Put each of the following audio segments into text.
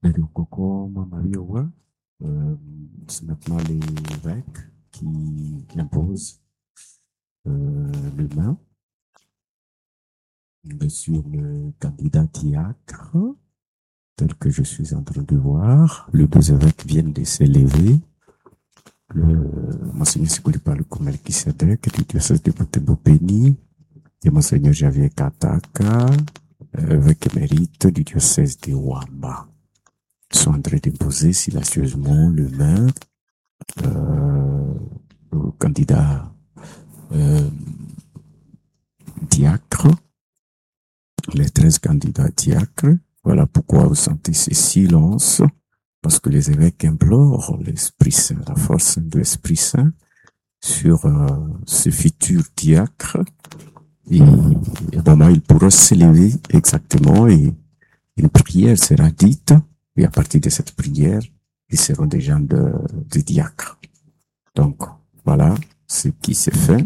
D'ailleurs, Coco, Mamariowa, euh, c'est maintenant l'évêque qui impose euh, le main sur le candidat diacre, tel que je suis en train de voir. Les deux évêques viennent de s'élever. Le Monseigneur Sikoulipa Melchisedek du diocèse de Butembo Béni et Monseigneur Javier Kataka, évêque émérite du diocèse de Wamba. Ils sont en train d'imposer silencieusement le main euh, au candidat euh, diacre, les 13 candidats diacres. Voilà pourquoi vous sentez ce silence, parce que les évêques implorent l'Esprit Saint, la force de l'Esprit Saint sur euh, ce futur diacre. Et, et vraiment, il pourra s'élever exactement et une prière sera dite. Et à partir de cette prière, ils seront des gens de, de diacres. Donc, voilà ce qui s'est fait.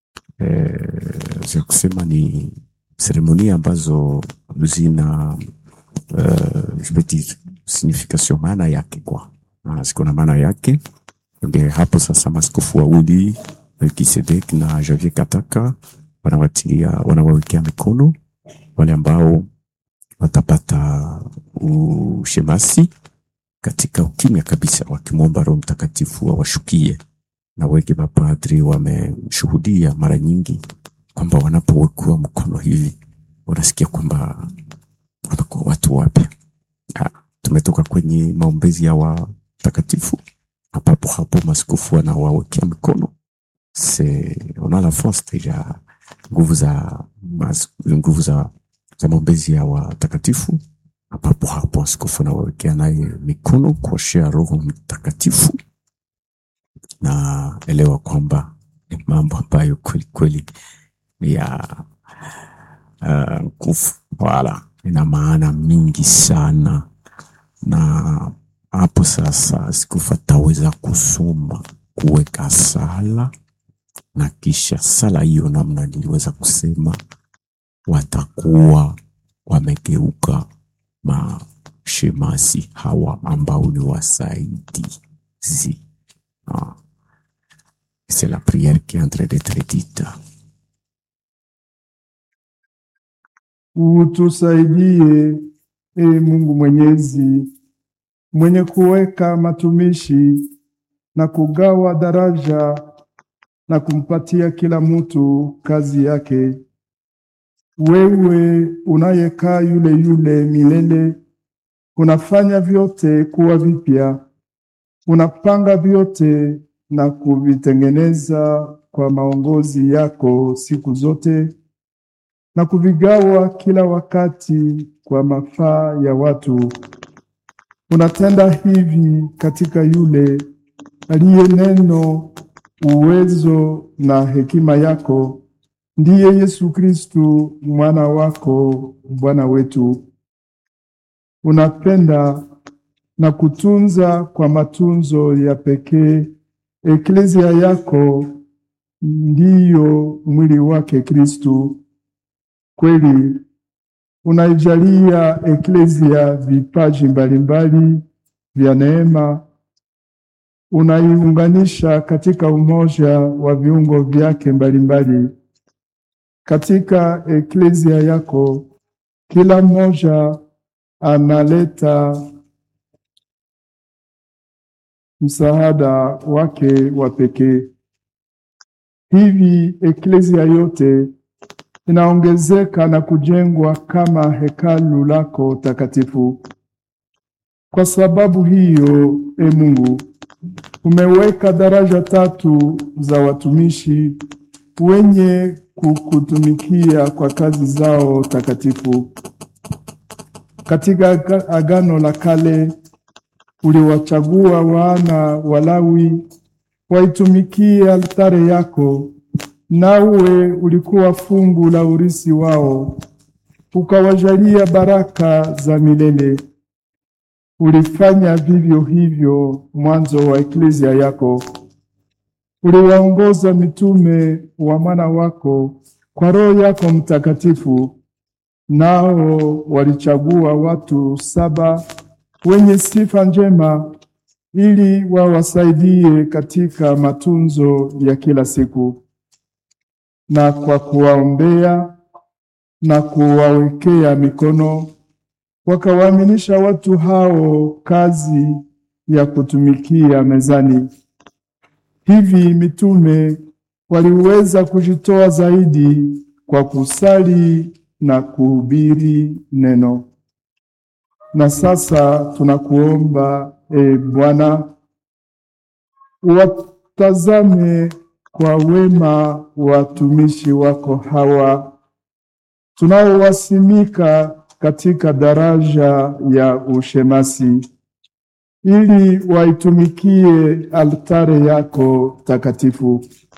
Eh, kusema ni seremoni ambazo zina uh, jibeti signification maana yake kwa ziko na maana yake ndio hapo sasa maskofu wawili Melkisedek na Javier Kataka wanawatilia wanawawekea mikono wale ambao watapata ushemasi katika ukimya kabisa, wakimwomba Roho Mtakatifu awashukie. Na wengi mapadri wameshuhudia mara nyingi kwamba wanapowekwa mkono hivi wanasikia kwamba wanakuwa watu wapya. Ah, Tumetoka kwenye maombezi ya watakatifu, na papo hapo maskofu wanawawekea mikono. Se on a la force deja, nguvu za mas- nguvu za za maombezi ya watakatifu na papo hapo askofu anawawekea naye mikono kuoshea Roho Mtakatifu, na elewa kwamba ni mambo ambayo kweli kweli ni ya uh, nguvu, wala ina maana mingi sana, na hapo sasa askofu ataweza kusoma kuweka sala, na kisha sala hiyo, namna niliweza kusema, watakuwa wamegeuka mashemasi hawa ambao ni wasaidizi. Ah, C'est la prière qui est en train d'être dite. Utusaidie e Mungu Mwenyezi, mwenye kuweka matumishi na kugawa daraja na kumpatia kila mtu kazi yake. Wewe unayekaa yule yule milele, unafanya vyote kuwa vipya, unapanga vyote na kuvitengeneza kwa maongozi yako siku zote na kuvigawa kila wakati kwa mafaa ya watu. Unatenda hivi katika yule aliye neno, uwezo na hekima yako, ndiye Yesu Kristu mwana wako Bwana wetu. Unapenda na kutunza kwa matunzo ya pekee eklezia yako, ndiyo mwili wake Kristu. Kweli unaijalia eklezia vipaji mbalimbali vya neema, unaiunganisha katika umoja wa viungo vyake mbalimbali. Katika eklezia yako, kila mmoja analeta msaada wake wa pekee. Hivi eklezia yote inaongezeka na kujengwa kama hekalu lako takatifu. Kwa sababu hiyo, e Mungu, umeweka daraja tatu za watumishi wenye kukutumikia kwa kazi zao takatifu. Katika aga- Agano la Kale uliwachagua wana wa Lawi waitumikie altare yako, nawe ulikuwa fungu la urisi wao, ukawajalia baraka za milele. Ulifanya vivyo hivyo mwanzo wa eklezia yako. Uliwaongoza mitume wa mwana wako kwa Roho yako Mtakatifu, nao walichagua watu saba wenye sifa njema, ili wawasaidie katika matunzo ya kila siku, na kwa kuwaombea na kuwawekea mikono, wakawaaminisha watu hao kazi ya kutumikia mezani. Hivi mitume waliweza kujitoa zaidi kwa kusali na kuhubiri neno. Na sasa tunakuomba e Bwana, watazame kwa wema watumishi wako hawa tunaowasimika katika daraja ya ushemasi ili waitumikie altare yako takatifu.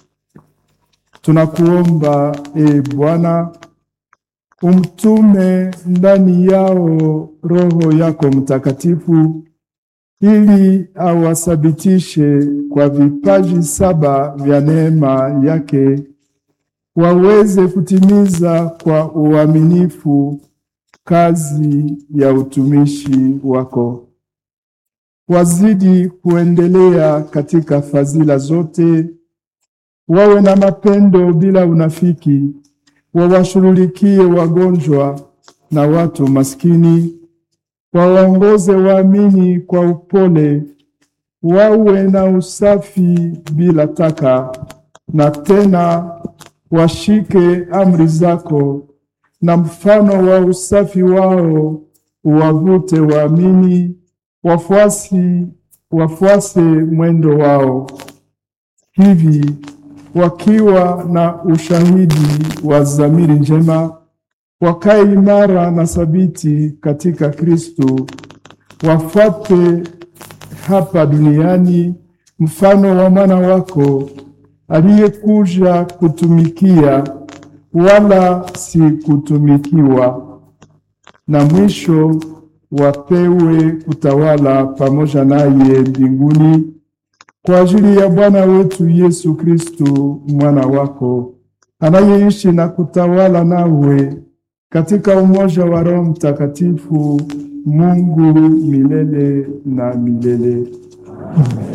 Tunakuomba e Bwana, umtume ndani yao Roho yako Mtakatifu ili awasabitishe kwa vipaji saba vya neema yake, waweze kutimiza kwa uaminifu kazi ya utumishi wako wazidi kuendelea katika fadhila zote, wawe na mapendo bila unafiki, wawashughulikie wagonjwa na watu maskini, wawaongoze waamini kwa upole, wawe na usafi bila taka, na tena washike amri zako, na mfano wa usafi wao uwavute waamini wafuasi wafuase mwendo wao. Hivi wakiwa na ushahidi wa dhamiri njema, wakae imara na thabiti katika Kristo, wafuate hapa duniani mfano wa mwana wako aliyekuja kutumikia, wala si kutumikiwa, na mwisho wapewe kutawala pamoja naye mbinguni kwa ajili ya Bwana wetu Yesu Kristu mwana wako anayeishi na kutawala nawe katika umoja wa Roho Mtakatifu, Mungu milele na milele.